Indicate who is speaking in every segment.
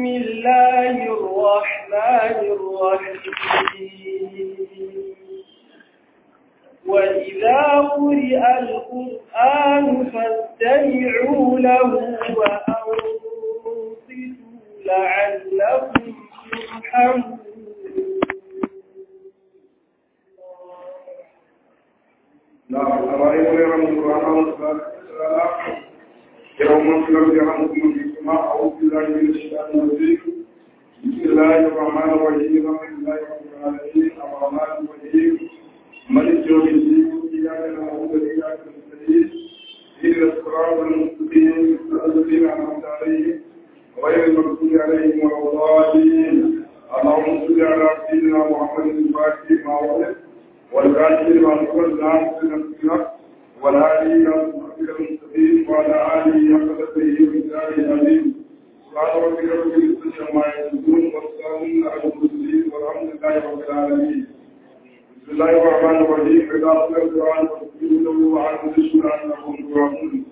Speaker 1: بسم الله الرحمن الرحيم وإذا قرئ القرآن فاستمعوا له وأنصتوا لعلكم ترحمون
Speaker 2: نعم أرأيت غير القرآن يوم في الأرض عنكم في السماء أعوذ بالله من الشيطان الرجيم بسم الله الرحمن الرحيم الحمد لله رب العالمين الرحمن الرحيم ملك يوم الدين إياك نعبد وإياك نستعين إلى الصراط المستقيم الذين أنعمت عليهم غير المغضوب عليهم ولا الضالين اللهم صل على سيدنا محمد الفاتح ما ولد والكاتب لما نقول نعم سنة والهادي إلى صراطك المستقيم وعلى آله حق تدبيره ومثاله العظيم سبحان ربك رب العزة عما يصفون والسلام على المرسلين والحمد لله رب العالمين بسم الله الرحمن الرحيم إذا قرأ القرآن فاستجيبوا له وعلموا الشكر أنكم ترحمون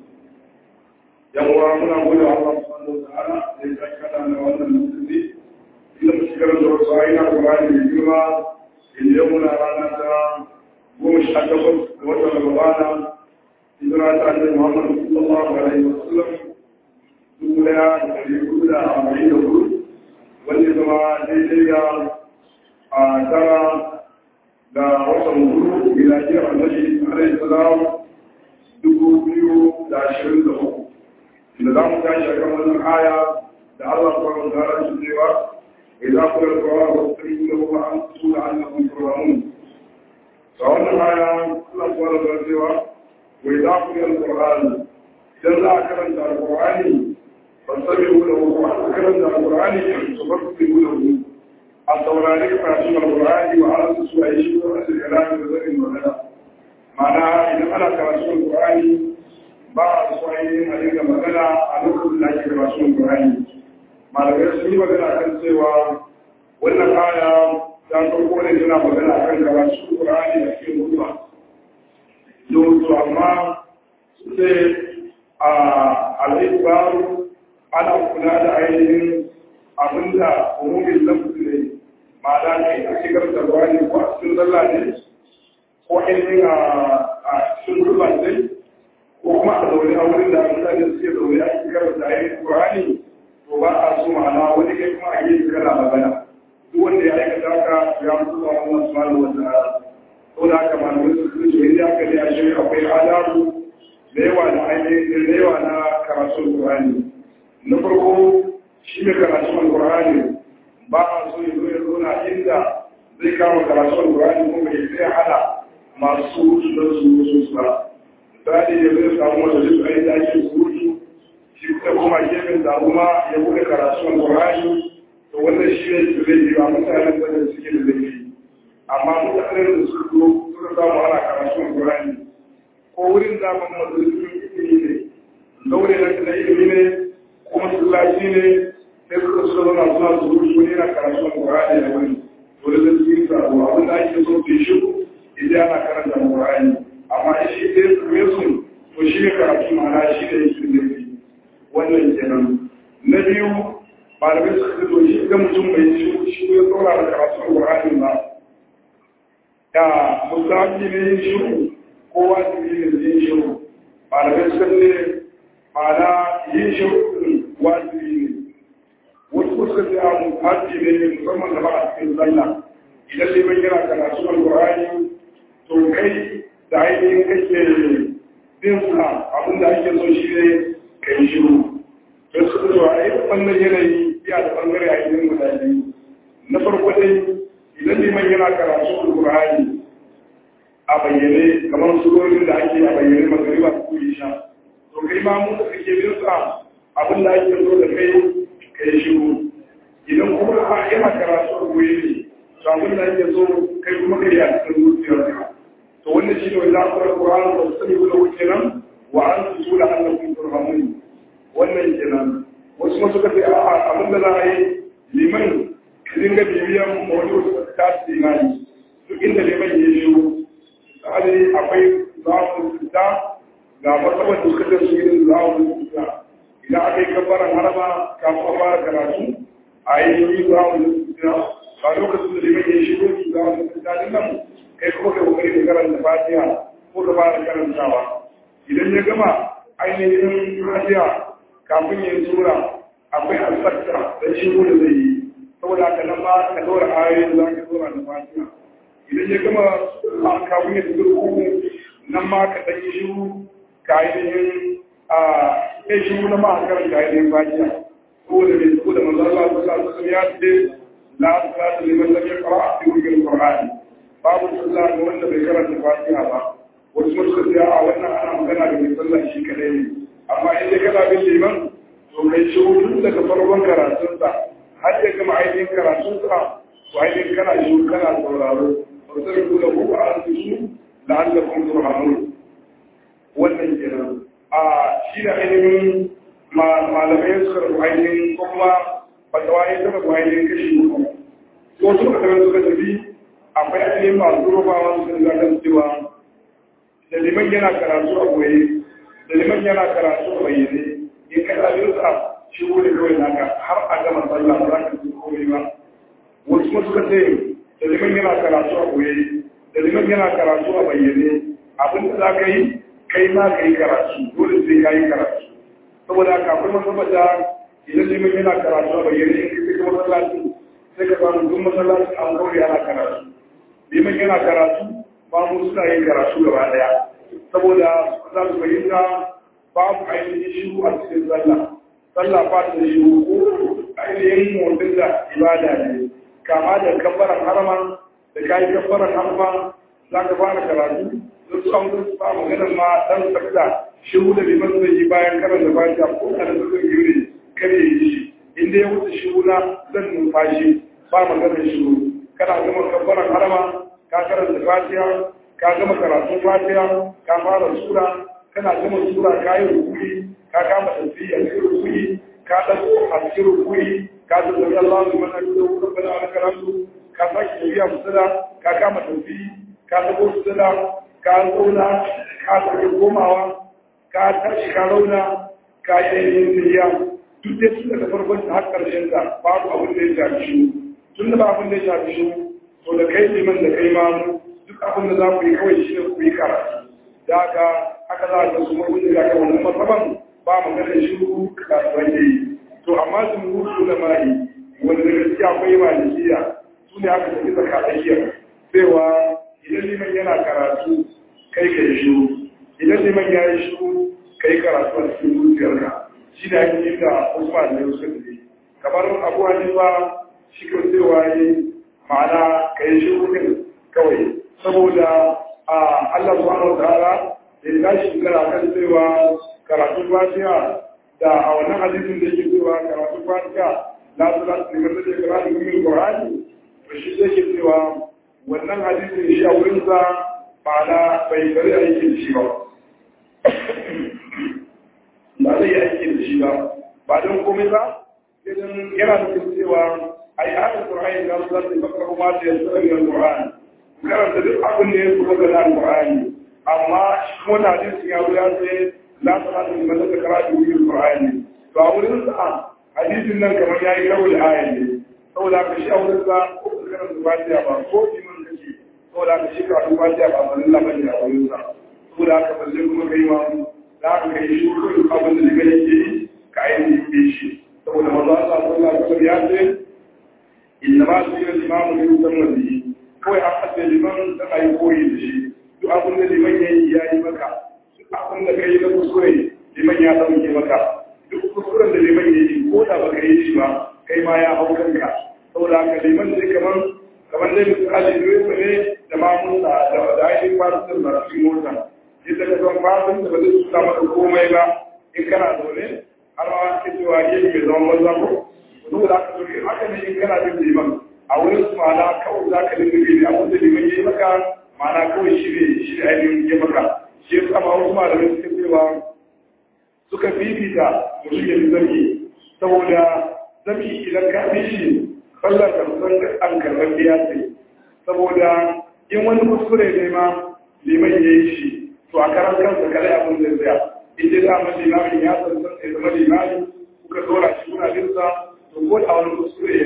Speaker 2: يقول ربنا قول الله سبحانه وتعالى ليس كان لنا المسلمين إلا مشكلة الرسائل القرآن الكريم اليوم رانا goma sha takwas ga watan Ramadana hijira ta Annabi Muhammad sallallahu alaihi wasallam dubu daya da ɗari hudu da arba'in da hudu wanda zama daidai da a tara da watan hudu miladiyar Annabi alaihi salam dubu biyu da ashirin da uku da za mu tashi a kan wannan aya da Allah subhanahu wa ta'ala ya cewa إذا قل القرآن فاستمعوا له وأنصتوا لعلكم ترحمون فأولا آية الله سبحانه وتعالى وإذا قرئ القرآن إذا لا كرمت القرآن فاستمعوا له وأنت كرمت القرآن فاستمعوا له التورانيك فاتم القرآن وعلى سوء شيء وأسر الكلام بذل وغدا معناها إذا أنا كرمت القرآن بعض سوء عليك مغنى على كل لا كرمت القرآن malamai sun yi magana kan cewa wannan aya ta farko ne tana magana kan karatu Qur'ani da cikin ruwa don to amma sai a al-ikbaru ana kula da ainihin abinda umumin lafzi ne ma'ana ne a shigar da Qur'ani ko a cikin sallah ne ko ainihin a cikin ruwa ne ko kuma a zaune a wurin da mutane suke zaune a shigar da ainihin Qur'ani to ba a so ma'ana wani kai kuma a yi kana magana duk wanda ya aikata haka ya mutu a Allah subhanahu wa ta'ala to da haka malamai su su ce inda aka ne a shirya akwai adabu da yawa na ainihin da yawa na karatun Qur'ani na farko shi ne karatun Qur'ani ba a so ya zo ya zauna inda zai kama karatun Qur'ani kuma ya sai hada masu da su su ba misali ya zai samu wata duk ainihin da ake surutu shi kuma kuma gefen da kuma ya bude karatun Qur'ani to wannan shi ne su zai yi ba mutanen da suke da laifi amma mutanen da suka zo suka samu ana karatun Qur'ani ko wurin da ban majalisun ilimi ne zaure na da ilimi ne ko masallaci ne sai suka suka zauna suna zuru su ne na karatun Qur'ani da wani to da zai yi sabo abin da ake so su shi idan ana karanta Qur'ani amma shi dai su to shi ne karatu ma'ana shi ne yake laifi wannan kenan na biyu malamai suka fito shi ga mutum mai shi shi ya tsora da karatun Qur'ani ba ya musafi ne yin shiru ko wajibi ne yin shiru malamai suka ce ma'ana yin shiru wajibi ne wasu suka ce abu haji ne musamman da ba a cikin sallah idan liman yana karatun Qur'ani to kai da ainihin kake bin sa abin da ake so shi ne ka yi shiru don su zuwa a yi wannan yanayi ya da bangare a yi guda biyu na farko dai idan liman yana karatu alkur'ani a bayyane kamar surorin da ake a bayyane magariba ko isha to kai ma mu da kake bin sa abin da ake so da kai ka yi shiru idan kuma a yana karatu a goyi ne to abin da ake so kai kuma ka yi a cikin zuciyarka to wannan shi ne wanda aka alkur'ani da su sani guda wuce nan wa an su tula annabin turhamun wannan kenan wasu masu kafe a abin da za a yi liman dinga bibiyan wani wasu ta su imani duk inda liman ya shi tsari akwai zawon fita ga martabar da suka tasu irin zawon fita idan aka yi kabbaran harama kafin a fara karatu a yi yi ba wani suna ba lokacin da liman ya shigo ki ba wani suna nan kai kuma kai kokari ka karanta fatiha ko ka fara karantawa idan ya gama ainihin fatiha kafin ya tura akwai alfatta da shigo da zai yi saboda haka nan ma ka dora ayoyin za ka dora da fatiha idan ya gama kafin ya tura kuma nan ma ka ɗan yi shiru ka ainihin a kai shiru na ma a karanta ainihin fatiha saboda mai saboda manzo Allah sallallahu alaihi ya ce la salata liman lam yaqra fi ummil qur'an babu sallah ga wanda bai karanta fatiha ba wasu suka ce a wannan ana magana da mai sallah shi kadai ne amma in dai kana bin liman to kai shiru tun daga farkon karatunsa har ya gama ainihin karatunsa to ainihin kana shiru kana sauraro ba sai ku da ku a su la'allakum turhamun wannan kenan a shi da ainihin malamai suka rabu ainihin ko kuma fatawa ya suka rabu ainihin kashi uku ko suka tafi suka tafi akwai ainihin masu rubawa su kan zagan cewa da liman yana karatu a goye da liman yana karatu a bayyane in ka ɗabi sa shi wuri kawai naka har a gama sallah ba za ka ji komai ba wasu kuma suka ce da liman yana karatu a goye da liman yana karatu a bayyane abin da za ka yi kai ma ka yi karatu dole sai ka yi karatu saboda kafin masabata idan liman yana karatu a bayyane in kai kuma masallaci sai ka samu duk masallaci an kauri ana karatu liman yana karatu ba mu suna yin karatu gaba daya saboda za su fahimta babu ainihin shiru a cikin sallah sallah ba ta shiru ko ainihin motsin da ibada ne kama da kabbaran harama da kayi kabbaran harama za ka fara karatu don su an gudu ba maganar ma dan sakta shiru da liman zai yi bayan karanta fatiha ko da da zai yi ne kare yi shi inda ya wuce shiru na zan numfashi ba maganar shiru kana gama kabbaran harama ka karanta fatiha ka gama karatun fatiha ka fara sura kana gama sura ka yi rukuni ka kama tafiya a cikin rukuni ka dago a cikin rukuni ka zama Allah mu mana da rabbana wa karamtu ka saki tafiya musala ka kama tafiya ka dago musala ka zauna ka sake komawa ka tashi ka rauna ka yi yin tafiya duk da tun daga farkon har karshen ta babu abin da ya shafi shi tun da ba abin da ya shafi shi to da kai liman da kai mamu duk abin da za ku yi kawai shi ne ku yi karatu da haka haka za a ga su mawuni da ga wannan masaban ba magana shi ku kasuwan da yi to amma su mutu da mai wanda da gaskiya akwai malikiya su ne aka tafi tsakatsakiya cewa idan liman yana karatu kai ka yi shiru idan liman ya yi shiru kai karatu a cikin zuciyarka shi da ake yi da usman ne suka tafi kamar abu hanifa shi kan cewa yi ma'ana ka yi shiru din kawai saboda a Allah subhanahu wa ta'ala ya tashi kara kan cewa karatun fatiha da a wannan hadisin da yake cewa karatun fatiha la salatu liman lam yaqra min qur'ani to shi zai ke cewa wannan hadisin shi a wurin sa ma'ana bai bari aiki da shi ba ba zai aiki da shi ba ba don komai ba idan yana nufin cewa ai ayatul qur'ani da Allah zai fakka kuma da yasra min qur'ani karanta duk abin da ya kuma ga nan qur'ani amma shi kuma da hadisi ya wuya sai la salatu liman lam yaqra min qur'ani to a wurin sa hadisin nan kamar yayi karo da ayan ne saboda ka shi a wurin sa ko karanta fatiha ba ko iman kace saboda ka shi karatu fatiha ba ban Allah bane a wurin sa saboda ka balle kuma kai ma za ka kai shi ko abin da liman yake yi ka ainihin shi saboda manzo Allah sallallahu alaihi wasallam ya ce inna ma sirra imamu ne musamman bihi kawai an haɗe liman da a yi koyi da shi duk abin da liman ya yi ya yi maka duk abin da ka yi na kuskure liman ya ɗauke maka duk kuskuren da liman ya yi ko da baka yi shi ba kai ma ya hau kanka saboda haka liman zai kamar kamar dai misali direba ne da mamun da da ainihin fasin da cikin mota yadda ka san fasin da ba zai suna maka komai ba in kana zaune har ma ke cewa gefe mai zaman banza ko saboda haka to haka ne in kana bin liman a wurin su ma'ana kawai za ka dinga gani a wanda liman ya yi maka ma'ana kawai shi ne shi ne ainihin ya maka shi ya sama wasu malamai suka cewa suka fifita mutum ya fi zami saboda zami idan ka fi shi sallar karɓar an karɓar biya ce saboda in wani kuskure ne ma liman ya yi shi to a karan kansa kare abin zai tsaya in dai dama limamin ya san san ya zama limami kuka dora shi kuna binsa to ko da wani kuskure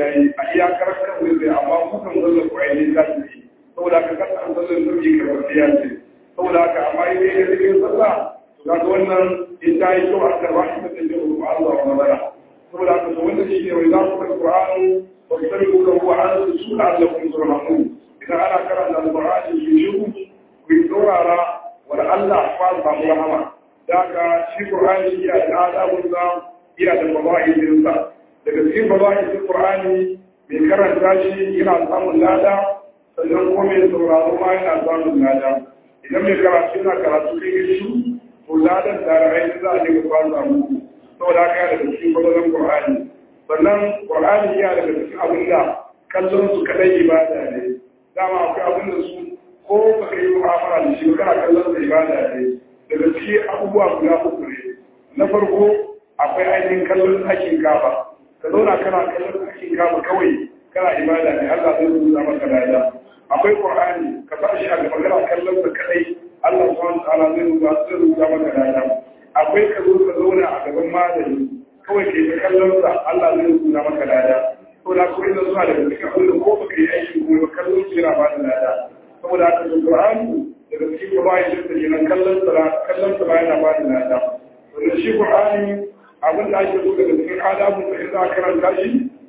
Speaker 2: da rahama da jin ruwa Allah wa madara saboda haka to wannan shi ne wai za ku ga Qur'ani wa tsariku da huwa an su Allah kun turhamu idan ana karanta Al-Qur'ani shi shi ku yi saurara wa Allah fa samu rahama daga shi Qur'ani ya da adabun sa ya da fadailin sa daga cikin fadailin Qur'ani mai karanta shi yana samun lada sannan kuma mai sauraro ma yana samun lada idan mai karatu yana karatu kai shi to ladan da ra'ayi za a dinga fasa muku saboda haka yana daga cikin fadailin Qur'ani sannan Qur'ani ya daga cikin abin da kallon su kadai ibada ne dama akwai abin da su ko ba ka yi mu'amala da shi ba kana kallon sa ibada ne daga cikin abubuwa guda uku ne na farko akwai ainihin kallon hakin kaba ka zauna kana kallon hakin kaba kawai kana ibada ne Allah zai rubuta maka lada akwai Qur'ani ka sa shi a gaba kana kallon sa kadai Allah subhanahu wa ta'ala zai rubuta zai rubuta maka lada akwai ka zo ka zauna a gaban malami kawai ke ta kallon sa Allah zai rubuta maka lada to na koyi da zuwa daga cikin abin da ko baka yi aiki ko ba kallon shi yana ba da lada saboda haka da Qur'ani daga cikin gabayin da take nan kallon sa kallon sa yana ba da lada to shi Qur'ani abin da ake so daga cikin adabun da za a karanta shi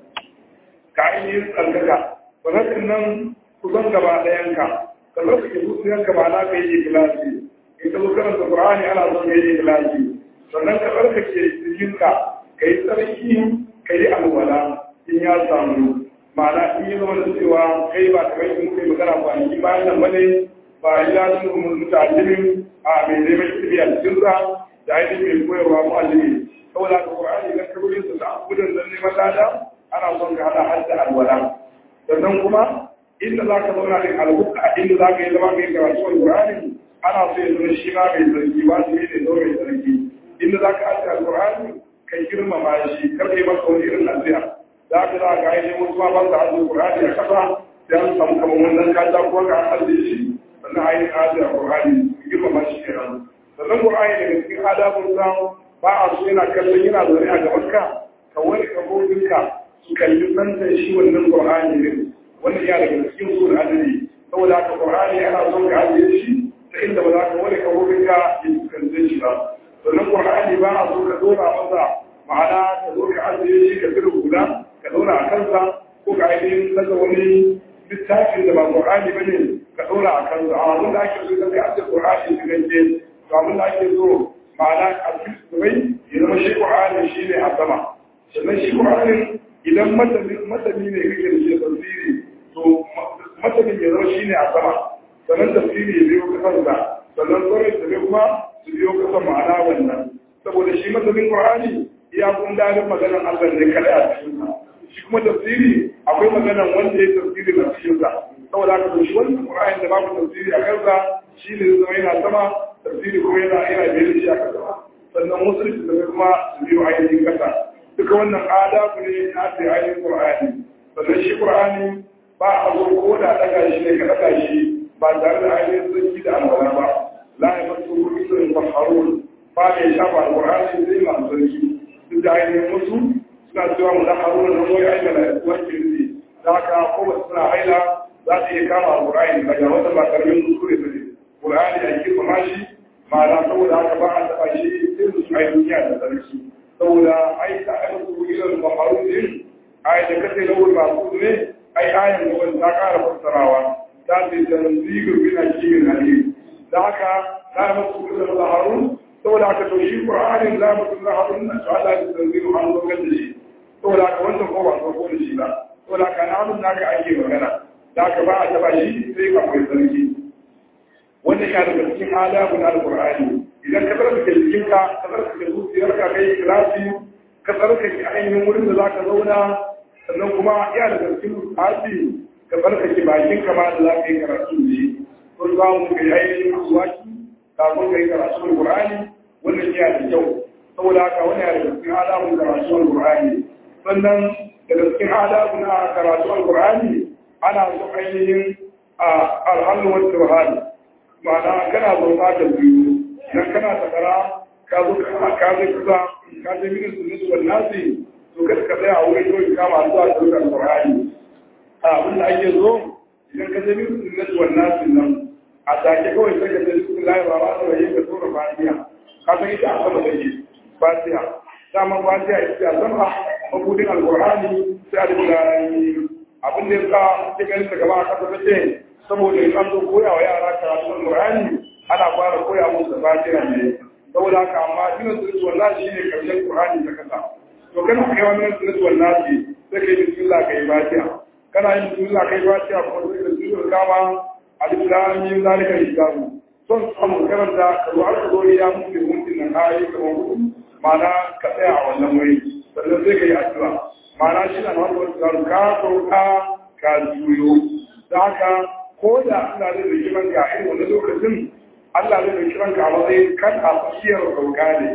Speaker 2: ka ainihin tsarkaka sannan nan kusan gaba ɗayanka ka tsarkake zuciyanka ba na ka yi ikilasi in ka zo karanta Qur'ani ana son ka yi ikilasi sannan ka tsarkake jikinka ka yi tsarki ka yi alwala in ya samu ma'ana in yi zama da cewa kai ba kamar yin kai magana kwanaki bayan nan bane ba ya zama mutalimin a mai neman ilimi a cikinsa da ainihin mai koyarwa mu'allimi saboda ka Qur'ani idan ka rubuta su da abudan da neman lada ana son ka hada hadda alwala sannan kuma inda za ka zauna ne albuka inda za ka yi zama mai karatu Qur'ani ana so ya zama shi ma mai zargi ba su yi ne zo mai zargi inda za ka hadda alqur'ani kai girmama shi kar ka yi masa wani irin nasiha za ka za ka ainihin wasu ma ba su hadda Qur'ani a kasa sai an samu kamar wannan kaja ko ka hadda shi sannan ainihin hadda Qur'ani girmama shi kenan sannan Qur'ani daga cikin adabun samu ba a so yana kallon yana zaune a gabanka ka wani kabobinka su kalli santan shi wannan qur'ani ne wannan ya daga cikin sur adali saboda haka qur'ani yana son ka ajiye shi ta inda ba za ka wani kabobinka ya fuskance shi ba sannan qur'ani ba a so ka dora masa ma'ana ka zo ka ajiye shi ka tsira guda ka dora a kansa ko ka ainihin saka wani littafin da ba qur'ani ba ne ka dora a kansa a abin da ake so ka ajiye qur'ani su gance to abin da ake so ma'ana a cikin ya zama shi ƙwa'ani shi ne a sama sannan shi ƙwa'anin idan matani ne kake da shi tafsiri to matanin ya zama shi ne a sama sannan tafsiri ya biyo kasansa sannan tsoron da bai kuma su biyo kasan ma'ana wannan saboda shi matanin ƙwa'ani iya kun dalin maganan Allah ne kada a cikinsa shi kuma tafsiri akwai maganan wanda ya tafsiri a cikinsa saboda haka to shi wannan ƙwa'ani da babu tafsiri a kansa shi ne zama yana sama tafsiri kuma yana yana da shi a kasa sannan musulunci da kuma su biyo ainihin kasa duka wannan adabu ne na da ainihin qur'ani sannan shi qur'ani ba a zo ko da daga shi ne ka daga shi ba tare da ainihin zaki da alwala ba la ya masu rusul faharun ba mai shafa alqur'ani zai ma sarki duk da ainihin musu suna cewa mu da haruna na moyi aina da wanke ne da haka ko ba suna haila za su iya kama alqur'ani daga wata ba karamin kuskure ba ne qur'ani a girmama shi ma'ana saboda haka ba a taɓa shi sai su ai duniya da sarki saboda ai ta aka su ilal maharun din ai da kace lawul ma'qul ne ai ayan da wani ta ƙara fassarawa ta ce tanzilu min hakimin alim da haka la masu ilal maharun saboda haka to shi qur'anin la masu maharun na to Allah ya tanzilu an zo da shi saboda haka wannan ko ba so ko da shi ba saboda haka namun naka ake magana da haka ba a taɓa shi sai akwai sarki wanda ya daga cikin adabu na alqur'ani idan ka tsarkake jikinka ka tsarkake zuciyarka kai ikhlasi ka tsarkake ainihin wurin da zaka zauna sannan kuma ya daga cikin hasi ka tsarkake bakinka ma da zaka yi karatu da shi kun za mu kai ainihin asuwaki kafin ka yi karatu alqur'ani wannan ya da kyau saboda haka wani ya daga cikin adabun karatu alqur'ani sannan daga cikin adabu na karatu alqur'ani ana so ainihin alhallu wa tawhid ma'ana kana zauka da biyu idan kana takara ka zo ka zai kusa ka je mini sunnatu wal nasi to kada ka tsaya a wurin yau ka ma zuwa da Qur'ani a abin da ake zo idan ka je mini sunnatu wal nasi nan a take kawai sai ka je bismillahir rahmanir rahim ka tura fatiha ka san ita a sama take fatiha dama fatiha ita ce zama mabudin alqur'ani sai alqur'ani abin da yasa muke ganin ta gaba a kasa take saboda in an zo koya wa yara karatu alqur'ani ana fara koya musu da fatiha ne saboda haka amma dinan sunnatu wallahi shine karshen qur'ani da kasa to kana kai wannan sunnatu wallahi sai kai bismillah kai fatiha kana yin bismillah kai fatiha ko sai da sura kama alif lam mim zalika kitabu son samun karanta ka zo aka zo ya mutu mutum nan ayi kamar hudu ma'ana ka tsaya a wannan wuri sannan sai ka yi addu'a ma'ana shi na wani wasu zaru ka sauka ka juyo da haka ko da Allah zai da kiran ka a irin wani lokacin Allah zai da kiran ka a matsayin kan a fasiyar sauka ne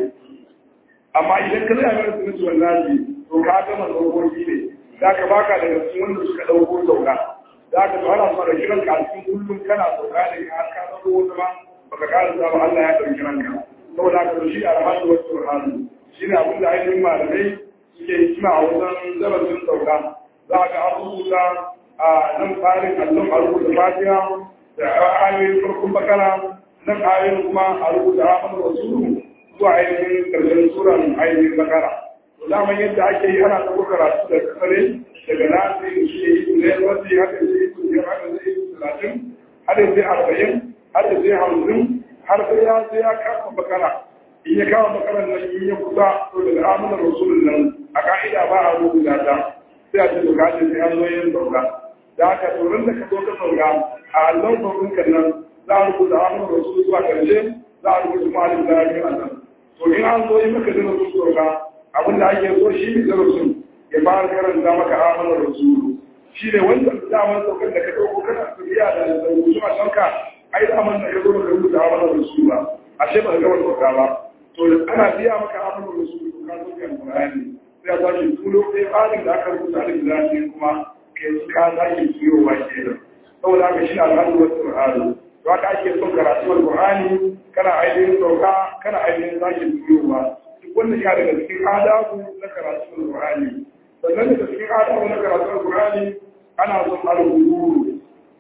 Speaker 2: amma idan ka zai a mara sunan wallahi to ka gama saukoki ne da ka baka daga cikin wanda suka ɗauko sauka za ka tsara fara kiran ka a cikin kullum kana sauka ne ka ka zama wata ma baka kara ba Allah ya ɗauki ranka saboda haka shi alhamdu wa subhanahu shi ne abin da ainihin malamai suke hikima a wajen darasin sauka za ka abubuwa a nan tsarin allon a rubuta fatiha da ayoyin farkon bakara nan ayoyin kuma a rubuta amon rasulu zuwa ainihin karshen suran ainihin bakara to daman yadda ake yi ana ta karatu da kasare daga nasi shi ne yi ne wasu haka zai yi biyar haka zai yi talatin hada zai arba'in hada zai hamsin har sai ya sai ya kama bakara in ya kama bakaran nan in ya kusa to daga amanar rasulun nan a ka'ida ba a rubuta ta sai a ce to kaje sai an zo yin sauka da haka tsoron da ka zo ka sauka a allon saukin kan nan za a rubuta amanar rasulun zuwa karshe za a rubuta malin da ya a nan to in an zo yi maka da rasul sauka abin da ake so shi ne darasin ya fara karanta maka amanar rasulun shi ne wanda damar saukar da ka ɗauko kana tafiya da rubutu a shanka ai daman da ka zo ka rubuta amanar rasulun ba ashe ba ka gama sauka ba to ana biya maka amanar rasulun ka zo ka alƙur'ani sai a sake tulo ɗaya tsarin da aka rubuta da gidaje kuma ka ka sake tuyowa kenan saboda haka shi al'adu wasu al'adu to haka ake son karatu alƙur'ani kana ainihin sauka kana ainihin sake tuyowa duk wannan ya daga cikin adabu na karatu alƙur'ani sannan daga cikin adabu na karatu alƙur'ani ana son alƙur'ani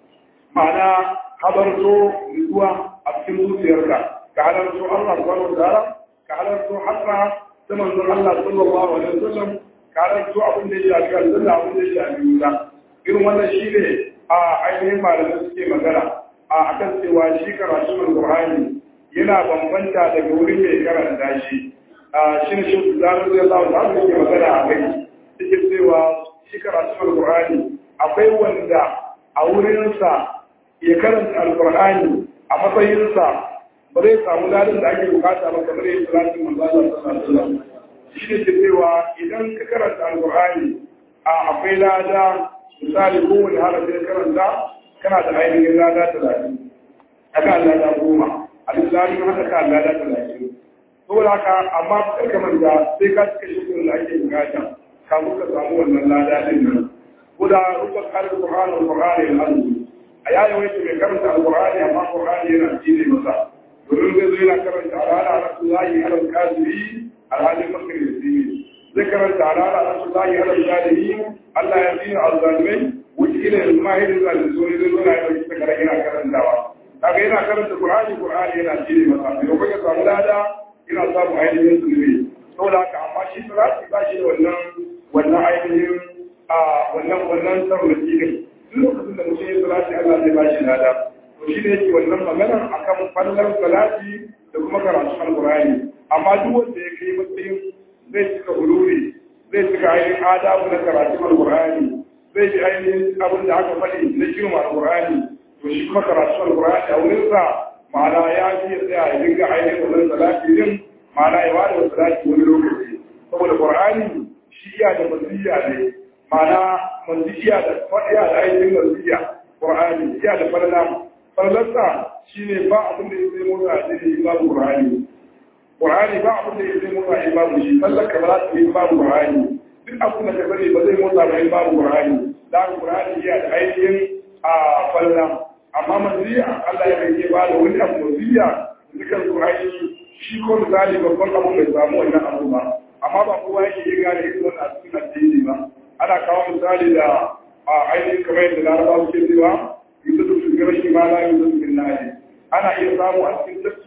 Speaker 2: ma'ana habarto zuwa a cikin zuciyarka ka halarto Allah subhanahu wa ta'ala ka halarto haka ta manzon Allah sallallahu alaihi wasallam ka halarto abin da ya shafi aljanna abin da ya shafi wuta irin wannan shine a ainihin malamai suke magana a akan cewa shi karatu alqur'ani yana bambanta daga wurin mai karanta shi a shi ne shi zarar da Allah ta yake magana a kai yake cewa shi karatu alqur'ani akwai wanda a wurinsa ya karanta alqur'ani a matsayinsa ba zai samu ladin da ake bukata ba kamar yin salatin manzo Allah sallallahu alaihi wasallam shi ne ke cewa idan ka karanta alqur'ani a akwai lada misali kowane harafi da karanta kana da ainihin lada talatin haka lada goma alislami haka ka lada talatin saboda haka amma kar ka manta sai ka cika shi da ake bukata kafin ka samu wannan lada din nan ko da rubar alqur'ani alqur'ani alazim a yayin wai mai karanta alqur'ani amma alqur'ani yana jini masa domin zai zo yana karanta alala rasulullahi alal kaziri alhalin makaristi zai karanta alala rasulullahi alal kaziri Allah ya zina alzalimai wuce ila yanzu ma hidin zalin so ne zai zo na yi ɗauki takara yana karantawa kaga yana karanta qur'ani qur'ani yana jini masa mai kuma ya samu lada yana samu ainihin zunubi saboda haka amma shi salati ba shi da wannan wannan ainihin a wannan wannan sarrafi ne duk lokacin da mutum ya salati Allah zai ba shi lada to shi ne yake wannan magana akan fallar salati da kuma karatu alqur'ani amma duk wanda ya kai matsayin zai cika huluri zai cika ainihin adabu na karatu alqur'ani zai bi ainihin abin da aka faɗi na girma alqur'ani to shi kuma karatu alqur'ani a wurinsa ma'ana ya fi tsaya ya dinga ainihin wannan salati din ma'ana ya wada wa salati wani lokaci saboda qur'ani shi iya da masiya ne ma'ana masiya da faɗiya da ainihin masiya qur'ani iya da falala fallarsa shi ne ba abin da ya zai motsa a cikin babu Qur'ani. Qur'ani ba abin da ya zai motsa a babu shi, fallar ka ba za ta yi babu Qur'ani. Duk abin da ka sani ba zai motsa ba babu Qur'ani. Da Qur'ani ya da ainihin a falla. Amma manziya Allah ya rage ba da wani abu manziya dukan Qur'ani shi ko misali babban abu bai samu wannan abu ba. Amma ba kowa yake yin gane irin wannan a cikin addini ba. Ana kawo misali da ainihin kamar yadda Larabawa suke cewa yusuf su gara shi ma la yusuf bin nari ana iya samu a cikin tafki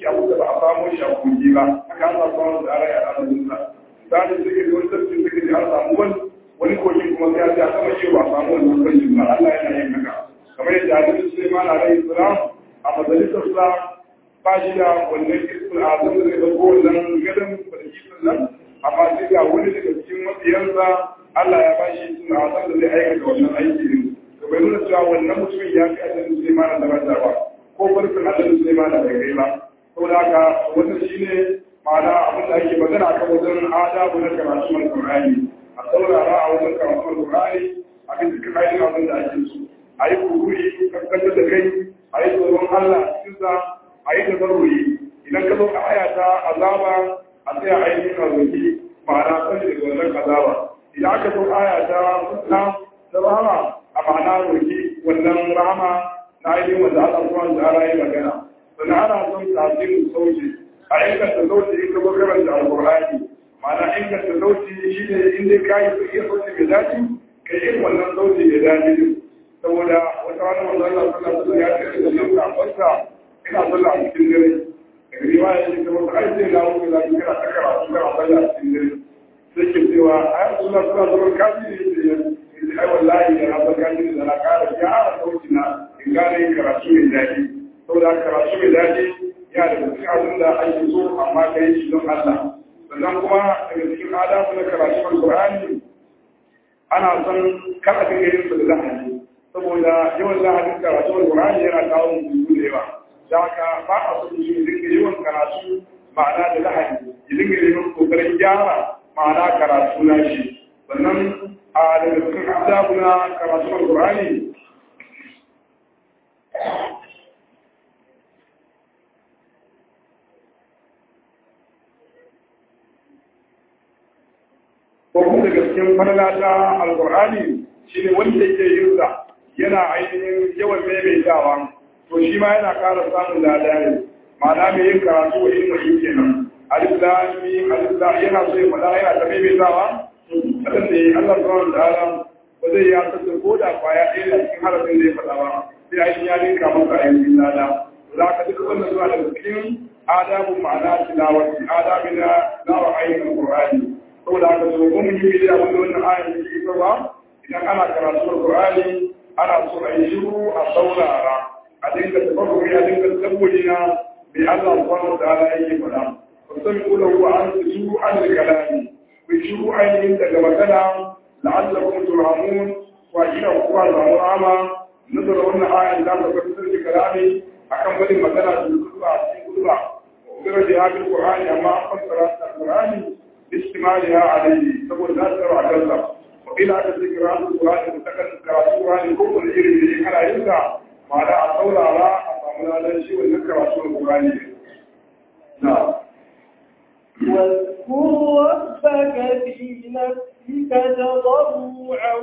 Speaker 2: ciki abu da ba a samu shi a kogi ba haka Allah subhanahu wa ta'ala ya alamun sa misali sai ga wani tafsir sai ga an samu wani wani kogin kuma sai ya sama shi ba a samu wannan kogin ba Allah yana yin haka kamar yadda Annabi Sulaiman alaihi salam a majalisar sa ba shi da wannan ismul azam da zai dauko wannan gadan farkisin nan amma sai ga wani daga cikin mabiyansa Allah ya ba shi ismul azam da zai aikata wannan aiki din to bai nuna cewa wannan mutumin ya fi Annabi Sulaiman da daraja ba ko farkin Annabi Sulaiman da bai kai ba saboda haka wannan shine ma'ana abin da ake magana kan wajen adabu na karatu mai Qur'ani a saurara a wajen karatu mai Qur'ani abin da kai ne abin da ake so a yi kururi kankan da kai a yi tsoron Allah cikin sa a yi tabarruyi idan ka zo ka aya ta azaba a tsaya ainihin a roki ma'ana sani daga wannan azaba idan aka zo aya ta na ta rahama a ma'ana roki wannan rahama na ainihin wanda Allah subhanahu wa ta'ala ya magana sannan ana son tasirin sauti a inganta sauti in ka zo karanta alqur'ani ma'ana inganta sauti shi ne in dai ka yi su iya sauti mai daɗi ka yi wannan sauti mai daɗi saboda wata wani wanda Allah sallallahu alaihi ya ce da nan kafarsa ina sallah a cikin dare daga riwaya ce ta wata ai sai na wuce za ki kana ta karatu kana sallah a cikin dare sai ke cewa ai Allah sallallahu alaihi kaji ne ce ai wallahi da na san kaji da na kara gyara sauti na in gane karatu mai daɗi saboda karatu mai daɗi ya da cikin abin da ake so amma ka yi shi don Allah sannan kuma daga cikin adabu na karatu Al-Qur'ani ana son kar a dinga yin su da lahani saboda yawan lahanin karatu Al-Qur'ani yana kawo mutu da yawa da haka ba a so shi dinga yawan karatu ma'ana da lahani ya dinga yin kokarin gyara ma'ana karatu na shi sannan a daga cikin adabu na karatu Al-Qur'ani ko kuma daga cikin falala ta alkur'ani shi ne wanda yake yin sa yana ainihin yawan maimaitawa to shi ma yana ƙara samun lada ne ma'ana mai yin karatu wa yin wani kenan alif lami alif lami yana so ya faɗa yana ta maimaitawa kadan da Allah subhanahu wa ta'ala ba zai ya sassa ko da kwaya ɗaya da cikin harafin da ya faɗa ba sai ainihin ya ninka masa ainihin lada za ka duka wannan zuwa daga cikin adabun ma'ana tilawati adabi na nawa ainihin alkur'ani saboda haka so ko mun yi da abin da wannan ayar da ke ba idan ana karatu Qur'ani ana so a yi shiru a saurara a dinga tafakkuri a dinga tabbuli na bi Allah subhanahu wa ta'ala yake faɗa fasan kula wa an shiru an kalami bi shiru ainihin daga magana la'allakum turhamun wa ila kuwa zamu rama nazar wannan ayar da ta fitar da kalami akan bari magana da zuwa cikin kuduwa wa da ya bi Qur'ani amma an fassara Qur'ani استعمالها عليه تقول لا ترى كذا وإلى أن ذكر عن القرآن المتكلم كراتوران كل الإير اللي على ينفع ما لا أقول على أمام لا شيء وذكر رسول القرآن نعم
Speaker 1: واذكر ربك في نفسك تضرعا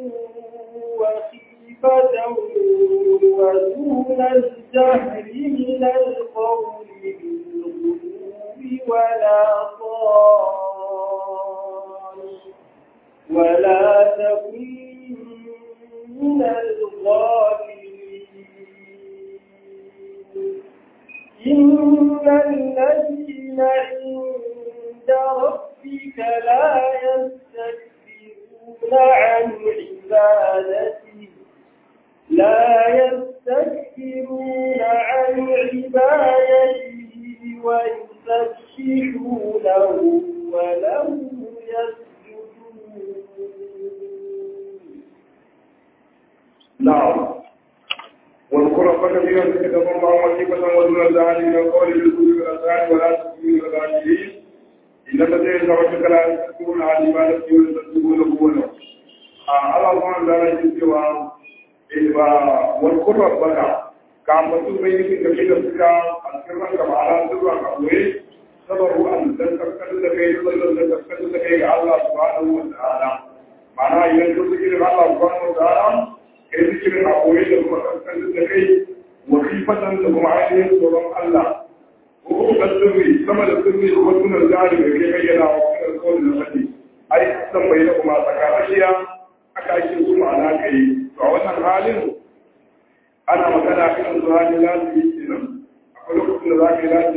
Speaker 1: وخيفة ودون الجهل من القول بالغدو ولا صال ولا تكن من الغافلين إن الذين عند ربك لا يستكبرون عن عبادته لا يستكبرون عن عبادته ويسبحونه وله يسجدون
Speaker 2: نعم واذكر ربك في نفسك تضرعا وخيفة ودون الزعل من القول بالكل والأسرار ولا تكن من الغافلين إن الذين ربك لا يستكبرون عن عبادته ويسبحونه وله الله سبحانه وتعالى يقول واذكر ربك ka mutu bai yi da kai da suka a cikin ranka ma'ana zuwa ka koyi sabaru an dan karkar da kai sallar da karkar da kai ga Allah subhanahu wa ta'ala ma'ana idan ka zikirin Allah subhanahu wa ta'ala kai zikirin a koyi da kuma karkar da kai wa kifatan da kuma ainihin tsoron Allah ko da sirri sama da sirri ko sunan jari da kai bayyana wa sunan kawai da fadi ai san bai da kuma tsakanin aka ake su ma'ana kai to a wannan halin ana magana kan su hali lazimi kenan akwai lokacin da za ka yi lazimi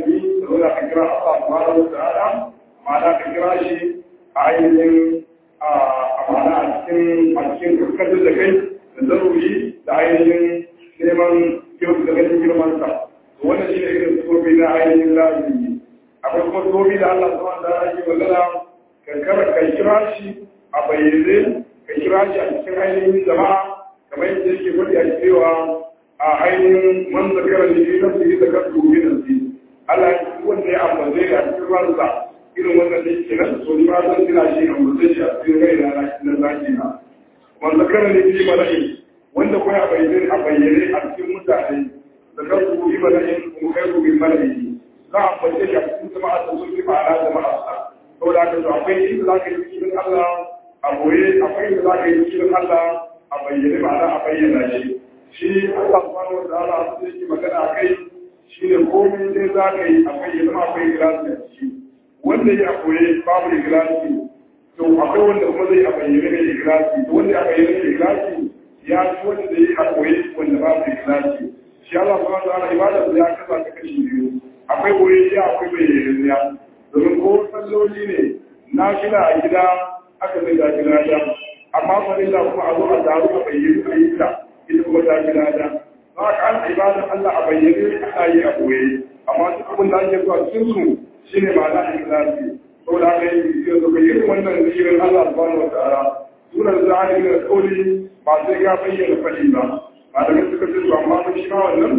Speaker 2: zo da ka kira Allah subhanahu wa ta'ala ma'ana ka kira shi a ainihin a ma'ana a cikin a cikin kaskantar da kai da zaruri da ainihin neman kyau da ganin girmansa wannan shi ne irin tsobi na ainihin lazimi akwai kuma tsobi da Allah subhanahu wa ta'ala ke magana ka kira ka kira shi a bayyane ka kira shi a cikin ainihin jama'a kamar yadda yake faɗi a cewa a ainihin man zakara ne fi nafsi da kasu min nafsi Allah ya wanda ya ambace a cikin ransa irin wannan da yake nan so ni ma zan tuna shi ambace shi a cikin rai na na zaki na man zakara ne fi mala'i wanda kuma ya bayyane a bayyane a cikin mutane da kasu fi mala'i kuma kai ku min mala'i za a ambace shi a cikin jama'a da sun fi ma'ana jama'a saboda haka to akwai inda za ka yi cikin Allah a boye akwai inda za ka yi cikin Allah a bayyane ma'ana a bayyana shi shi Allah subhanahu wa ta'ala abin da yake magana a kai shi ne komai dai za ka yi akwai ya zama akwai ikhlasi a ciki wanda ya koye babu ikhlasi to akwai wanda kuma zai a bayyane mai ikhlasi to wanda ya bayyane mai ikhlasi ya ci wanda zai a koye wanda babu ikhlasi shi Allah subhanahu wa ta'ala ibada ya kasa ta kashi biyu akwai koye ya akwai bayyane ya domin ko salloli ne na shida a gida aka zai da gida da amma farilla kuma a zo a taru a bayyane a yi ta ita kuma ta fi lada za ka an ibadan Allah a bayyane ana yi a koye amma duk abin da ake zuwa cikin su shine ma'ana ikhlasi saboda haka yi yanzu ka yi wannan zikirin Allah subhanahu wa ta'ala sunan zahiri da kauli ba sai ka bayyana fadi ba ba da suka ce to amma ba shi ma wannan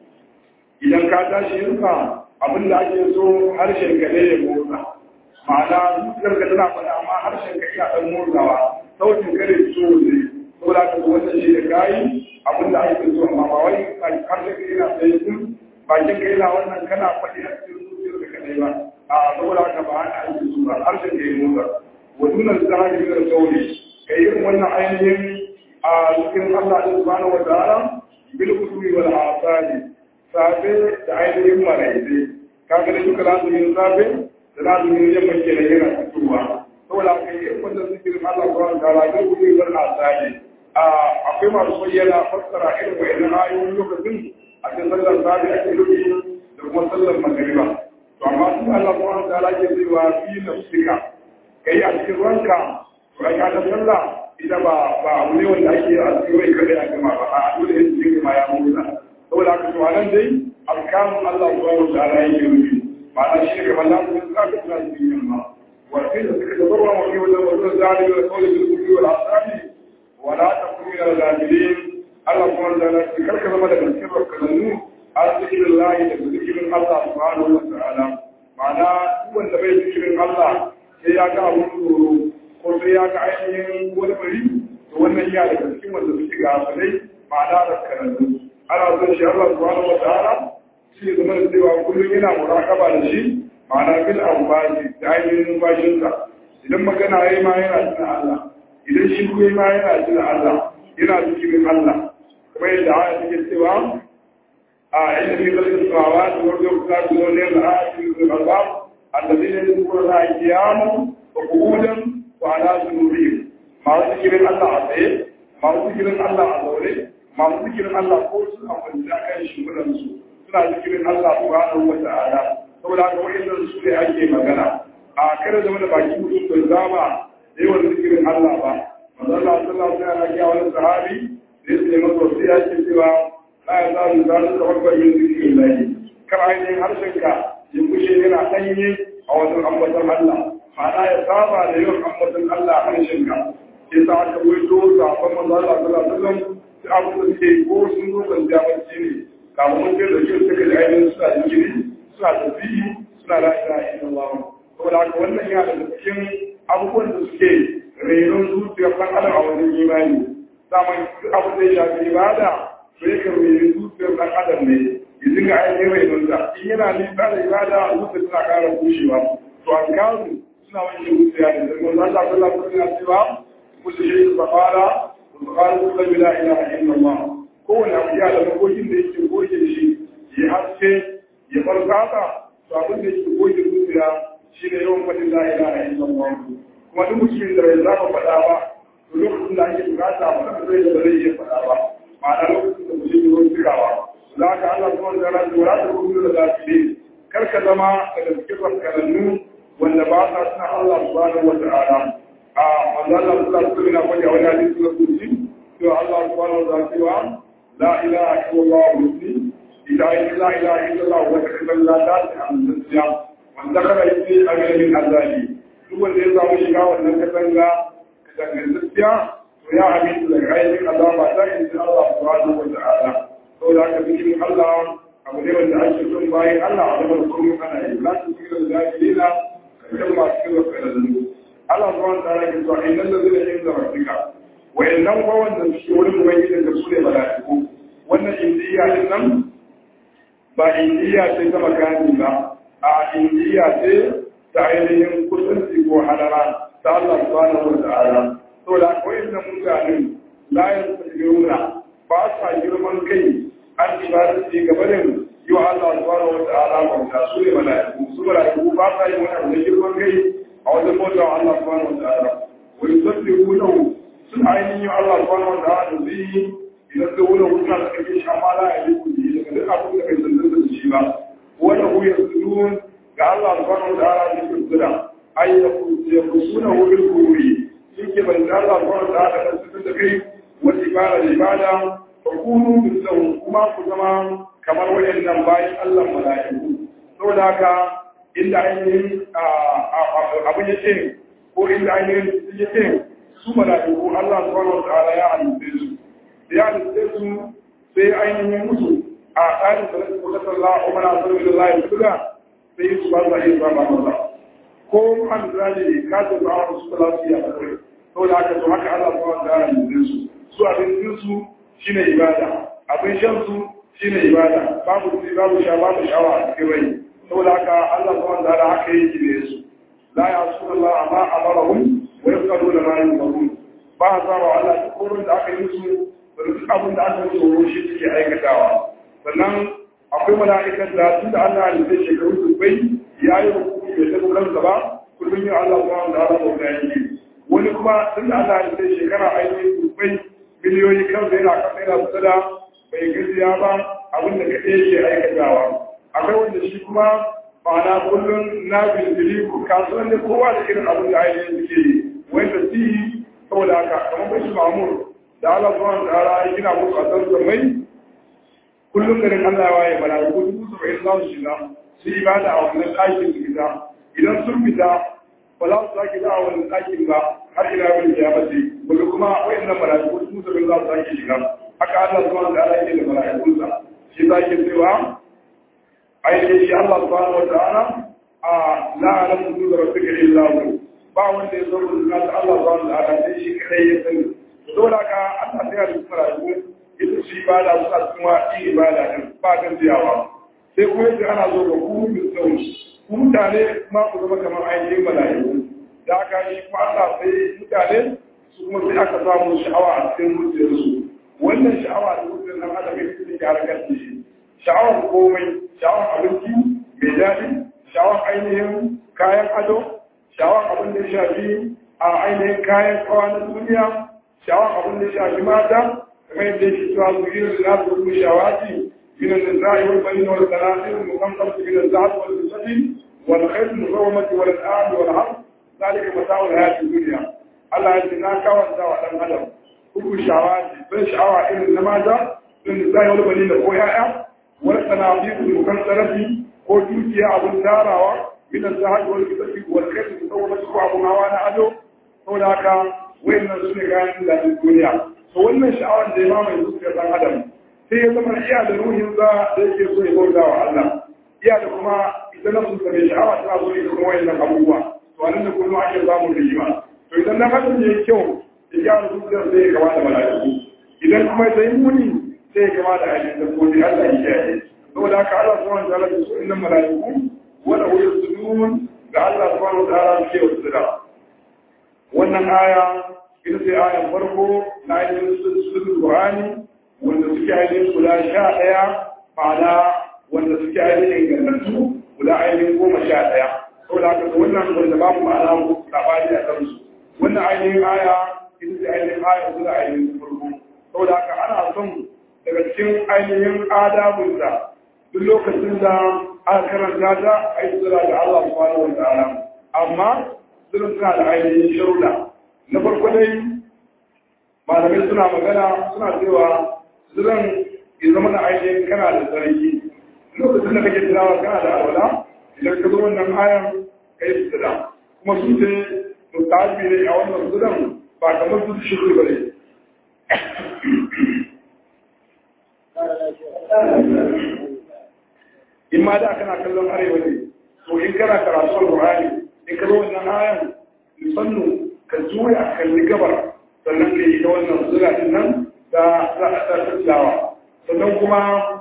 Speaker 2: idan ka tashi yinsa abin da ake so harshen ka ne ya motsa ma'ana zuciyar ka tana faɗa amma harshen ka iya ɗan motsawa sautin kare so ne saboda ka zo wannan shi da kayi abin da ake so amma ba wai harshen ka yana tsaye kun bakin ka yana wannan kana faɗi a cikin zuciyar ka kadai ba a saboda ka ba haka ake so ba harshen ka ya motsa wa dunan zahiri da sauri ka yi wannan ainihin a cikin Allah subhanahu wa ta'ala bil kutubi wal asali safe da ainihin maraice kaga da duka lazumin safe da lazumin yamma ke da yana fitowa saboda aka yi wanda zikirin Allah zuwa da ragar gudu zan na sani akwai masu bayyana fassara irin wa'annan ayoyin lokacin a cikin sallar safe ake nufi da kuma sallar magariba to amma su Allah zuwa da ala ke cewa fi nafsika kai a cikin ranka ranka ta sallah ita ba ba abu ne wanda ake a cikin rai kadai a gama ba a dole yin cikin ma ya motsa saboda haka to anan dai alkamun Allah subhanahu wa ta'ala yake nufi ma'ana shi ne kamar lamu sun zaka tuna cikin yamma wa kai da suka tabarwa wa kai wajen wajen zalimi da kawai bil kulli wal asali wa la takun min al-ghafilin Allah subhanahu wa ta'ala ki karka zama daga cikin rakkannu har zikirin Allah da zikirin Allah subhanahu wa ta'ala ma'ana duk wanda bai zikirin Allah sai ya ga abun tsoro ko sai ya ga ainihin wani bari to wannan ya daga cikin wanda suke gafalai ma'ana rakkannu ana son shi Allah subhanahu wa ta'ala shi zama da cewa kullum yana murakaba da shi ma'ana bil amfani da ainihin numfashinsa idan magana yayi ma yana tuna Allah idan shi kuma ma yana tuna Allah yana cikin Allah kuma yadda aya take cewa a inda fi khalqis samawati wal ardi wa ikhtilafil layli wan nahari wal albab alladhina yadhkuruna Allah qiyaman wa qu'udan wa ala junubihim ma zikirin Allah a tsaye ma zikirin Allah a zaune masu zikirin Allah ko su a kwanci a kan shimfiɗansu suna zikirin Allah subhanahu wa ta'ala saboda haka wa'annan su ne ake magana a kada zama da baki mutum bai zama da yawan zikirin Allah ba manzo Allah sallallahu alaihi wasallam ya wani sahabi da ya ce masa wasu ya ce cewa la ya zalu zalu ka babbar yin zikirin lahi kar ainihin harshenka ya kushe yana ɗanye a wajen ambaton Allah ma'ana ya saba da yawan ambaton Allah a harshenka sai sa aka waito sabon manzo Allah sallallahu alaihi wasallam abu da suke ko sun zo kwanciya bacci ne kamar mun ce da shi suka da ainihin suna jikiri suna tafiyi suna la ilaha illallah saboda haka wannan yana da cikin abubuwan da suke renon zuciyar ɗan adam a wajen imani saman abu da ya shafi ibada to ya kan renon zuciyar ɗan adam ne ya dinga ainihin renon ta in yana nisa da ibada zuciya tana ƙara bushewa to an kawo suna wani zuciya ne da kuma Allah sallallahu alaihi wasallam cewa kullu shay'in safara Bukhari kullum la ilaha illallah kowane abu ya da makokin da yake goge shi ya haske ya farkata to abin da yake goge zuciya shi ne yawan faɗin la ilaha illallah kuma duk mutumin da bai zaba faɗa ba to lokacin da ake bukata ba da zai da zai iya faɗa ba ma'ana lokacin da mutum ya zo cikawa za ka Allah kuma da ranar wala ta kuma da zafi kar ka zama daga cikin rafkanannu wanda ba sa suna Allah subhanahu wa ta'ala a manzo Allah sallallahu alaihi wasallam ya wani hadisi da kuci to Allah subhanahu wa ta'ala cewa la ilaha illallah muslim ila la ilaha illallah wa ta'ala la ta'ala an tasya wanda kada yi amina min azabi duk wanda ya samu shiga wannan katanga dangantacciya to ya amintu daga ainihin azaba ta inda Allah subhanahu wa ta'ala saboda haka cikin Allah abu ne wanda ake son bayan Allah a zaman kullum ana yi la su kira da zahirina kan masu kira kalallu Allah subhanahu wa ta'ala ke cewa innal ladina inda rabbika wa innan ko wanda suke wurin ubangiji da su ne mala'iku wannan indiya din nan ba indiya ce ta makani ba a indiya ce ta ainihin kusanci ko hadara ta Allah subhanahu wa ta'ala saboda akwai inda mutanen la yastajiruna ba sa girman kai an ibadati gabanin yi wa Allah subhanahu wa ta'ala bauta su ne mala'iku su mala'iku ba sa yi wani abu da girman kai a wajen bauta wa Allah subhanahu wa ta'ala wa yusabbihu lahu sun ainihin Allah subhanahu wa ta'ala da zai yi idan da wani wuta da kake shi amma la ya yi kudi daga duk abin da kai zanzan da shi ba wanda hu yasudun ga Allah subhanahu wa ta'ala da ke tsira ay yakusuna hu bil qururi yake ban da Allah subhanahu wa ta'ala da su da kai wa ibada ibada fakunu mislahu kuma ku zama kamar wayannan bayan Allah mala'iku saboda haka inda ainihin abin ya ce ko inda ainihin ya ce su mala'iku Allah subhanahu wa ta'ala ya halitta su da ya halitta su sai ainihin musu a tsarin da nasu kusa sallah o mana sallu da Allah ya tuga sai su ba za a yi ba ba ba ko an zali ka ta ba wa su da lafiya a kai saboda haka to haka Allah subhanahu wa ta'ala ya halitta su su abin su shine ibada abin shan su shine ibada babu ci babu sha babu shawa a cikin rai saboda haka Allah subhanahu wa ta'ala haka yake ne su la ya'suna Allah amma amarahum wa yaquluna ma yu'marun ba za wa Allah duk wurin da aka yi su da duk abin da aka yi tsoro shi suke aikatawa sannan akwai mala'ikan da tun da Allah ya ce shekaru dubbai ya yi hukumi bai taɓa kansa ba kullum yin Allah subhanahu wa ta'ala bauta yake wani kuma tun da Allah ya ce shekara ainihin dubbai miliyoyi kansa yana kasa yana kusa da bai gajiya ba abin da kaɗai yake aikatawa akwai wanda shi kuma ma'ana kullum na bincili kasuwan ne kowa da irin abin da ainihin suke yi wanda su yi saboda haka kamar bashi mamur da Allah zuwa da ala ya gina musu a san mai kullum garin Allah ya waye bala ko dubu saba'in za su shiga su yi bada a wannan ɗakin su fita idan sun fita ba za su sake za a wannan ɗakin ba har ila wani ya mace wanda kuma wayannan mala'iku dubu saba'in za su sake shiga haka Allah zuwa da ala yake da mala'ikunsa shi za ke cewa ainihin shi Allah subhanahu wa ta'ala a la'alam su da rabbika illa hu ba wanda ya zo da Allah subhanahu wa ta'ala sai shi kadai ya sani dole ka Allah sai ya rubuta rayuwa ita shi ibada su a cikin wani ibada din ba kan jiyawa sai kuma yadda ana zo ga ku bi tsawon ku mutane kuma ku zama kamar ainihin mala'iku da aka yi kuma Allah sai mutane su kuma sai aka samu sha'awa a cikin zuciyarsu wannan sha'awa da zuciyar nan adam ya fi da harkar da shi sha'awar komai sha'awar abinci mai daɗi sha'awar ainihin kayan ado sha'awar abin da ya shafi a ainihin kayan kawa na duniya sha'awar abin da ya shafi mata kamar yadda shi cewa su yi da za su kuma shawaki من النساء والبنين والقناطير المقنطرة من الذهب والفضة والخيل المسومة والأنعام والحرث ذلك متاع الحياة الدنيا الله يجزينا كوان دواء دم أدم كل شعوات بين شعوات إلى النماذج من النساء والبنين الخويا والقناطير المقنطرة ko dukiya abun tarawa min al-zahab wal fidda wal khayl musawwama ko abun hawa na ado saboda haka wayannan su ne kayan da duniya to wannan sha'awar da ya mai zuciyar dan adam sai ya zama iya da ruhin za da yake so ya bauta wa Allah iya da kuma ita na sun same sha'awa tana so ita kuma wayannan abubuwa to anan da kullum ake samun rigima to idan na hadin ya yi kyau ya gyara zuciyar sai ya gaba da mala'iku idan kuma ya yi muni sai ya gaba da ainihin dabbobi Allah ya kiyaye saboda haka Allah subhanahu wa ta'ala ya so innan mala'iku wala hu yasudun ga Allah subhanahu wa ta'ala ke wasira wannan aya ita ce ayan farko na ainihin suratul Qur'ani wanda suke ainihin guda sha ɗaya ma'ana wanda suke ainihin gantattu guda ainihin goma sha ɗaya saboda haka da wannan wanda babu ma'ana labari a kansu wannan ainihin aya ita ce ainihin aya guda ainihin farko saboda haka ana son daga cikin ainihin adabinsa duk lokacin da aka karanta ta a yi sura da Allah subhanahu wa ta'ala amma sura suna da ainihin sharuɗa na farko dai malamai suna magana suna cewa suran ya zama da ainihin kana da sarki lokacin da kake tilawa kana da alwala idan ka zo wannan ayan ka yi sura kuma su ce mutabi ne a wannan suran ba kamar su shiru ba ne in ma da kana kallon arewa ne to in kana karatu al-Qur'ani in ka zo wannan ayan musannu ka juya kalli gabar sannan ka yi ta wannan sura din nan da za a ta tilawa sannan kuma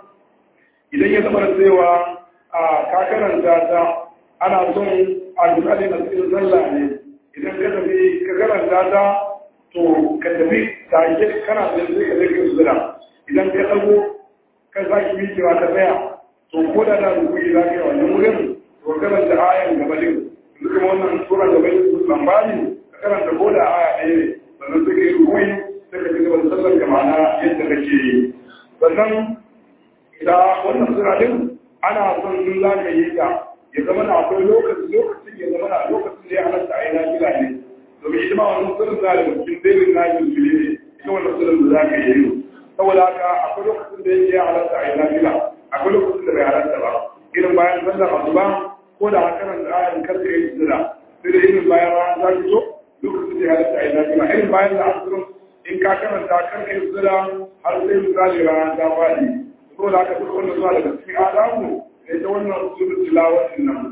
Speaker 2: idan ya zama da cewa a ka karanta ta ana son al-Qur'ani na cikin sallah ne idan ka tafi ka karanta ta to ka tafi take kana da sai ka zai sura idan ka dago ka zaki miƙewa ka tsaya to ko da da rubuci za ka yi wannan wurin to karanta ayan gaba din duk kuma wannan sura gaba din su lambani ka karanta ko da aya ɗaya ne sannan sai ka yi rubuci sai ka ci gaba da sallar ka ma'ana yadda kake yi sannan da wannan sura din ana son in za ka yi ta ya zama na akwai lokaci lokacin ya zama na lokacin da ya halatta a yi nafila ne domin ita ma wannan sura za da cikin dailin nafil ne ita wannan sura da za ka yi saboda haka akwai lokacin da ya halatta a yi nafila akwai lokacin da bai halatta ba irin bayan sallar asuba ko da hakanan da ayan karka yi sura sai da irin bayan ran za ki zo lokacin da ya halatta a yi nafila irin bayan da asirin in ka karanta karka yi sura har sai misali rana ta faɗi ko da aka duk wannan zuwa daga cikin adamu ne ta wannan usulun tilawatin nan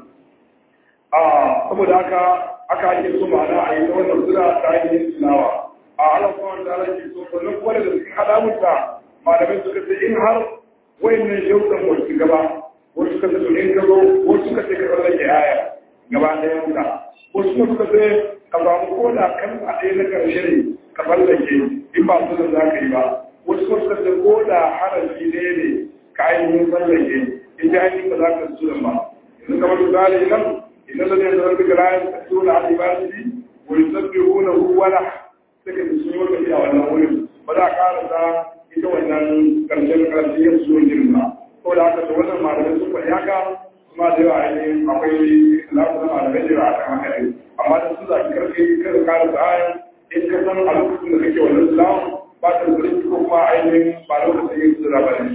Speaker 2: a saboda haka aka ake so ma'ana a yi ta wannan sura ta yin tilawa a Allah kuma da Allah ke so sannan kuma daga cikin adamunta malamai suka ce in har wayannan shauɗan wasu gaba wasu suka ce in ka zo wasu suka ce ka tsallake aya gaba ɗayan ka wasu kuma suka ce ka samu ko da kan a ɗaya na ƙarshe ne ka tsallake in ba su da za ka yi ba wasu kuma suka ce ko da harafi ne ne ka ainihin tsallake in ji ainihin ba za ka su da ba yanzu kamar misali nan idan da ne zarar daga rayar ka su da alibasi wani sabbi huna huwala suka ji sun yi wata a wannan wurin ba za a ƙarasa ita wannan karshen karshen yin suwan girma ko da haka da wannan malamai sun faɗi haka kuma da yawa ainihin akwai lafiyar malamai da yawa a kan haka ne amma da su zaɓi karfe kada kara da ayan in ka san a lokacin da kake wannan islam ba ta da ko kuma ainihin ba lokacin yin sura ba ne.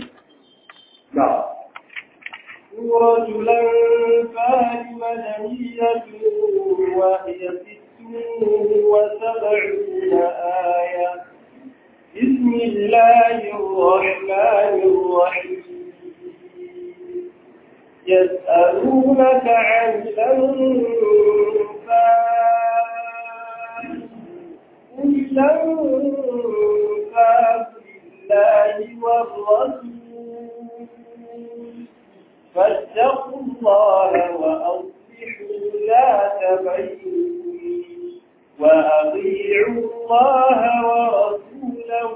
Speaker 2: Na.
Speaker 1: سورة الأنفال مدنية وهي ست وسبعون آية بسم الله الرحمن الرحيم يسألونك عن الأنفال قل الأنفال لله والرسول فاتقوا الله وأصلحوا ذات بينكم وأطيعوا الله ورسوله